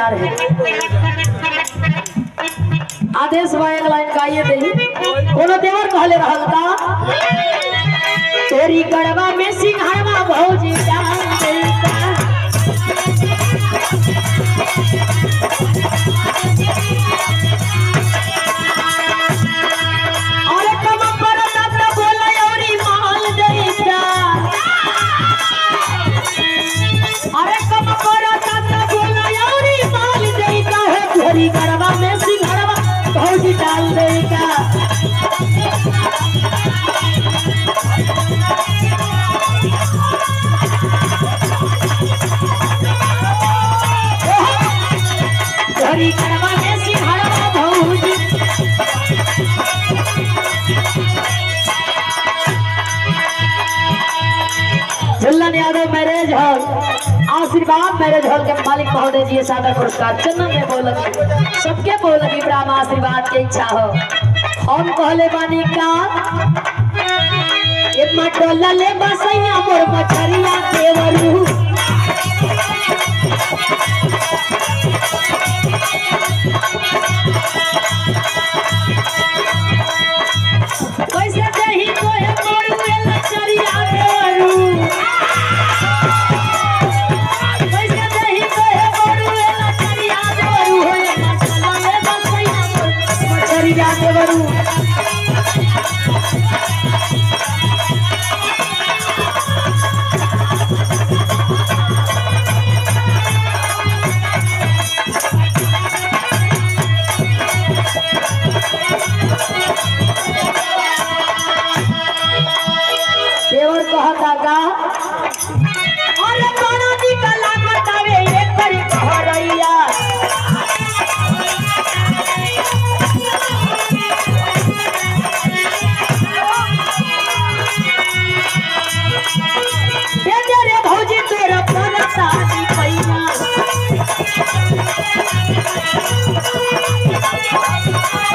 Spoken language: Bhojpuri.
तैयार है आदेश बा एक लाइन गाइए दे कोनो देवर कहले रहल का तेरी गड़वा में सिंघारवा भौजी जान गई का अरे कम परता त बोला औरी माल देता अरे कम परता त बोला औरी माल देता है तेरी गड़वा में सिंघारवा भौजी डाल देता तेरी गड़वा में सिंघारवा भौजी Jhullan Yadav marriage hall Ashirwad marriage hall के मालिक महोदय जी सादर पुरस्कार चंदन में बोलक सबके बोलक इब्राहिम आशीर्वाद के इच्छा हो हम कहले बानी का ये मटोला ले बसैया मोर मछरिया देवरू कैसे देही कोहे मोर में लचरिया देवरू कैसे देही कोहे मोर में लचरिया देवरू हो ये मटोला ले बसैया मोर मछरिया देवरू देवर कहता का अरे कोनो दी कला बतावे एकर कहरैया दे दे रे भौजी तोरा परसा दी पैया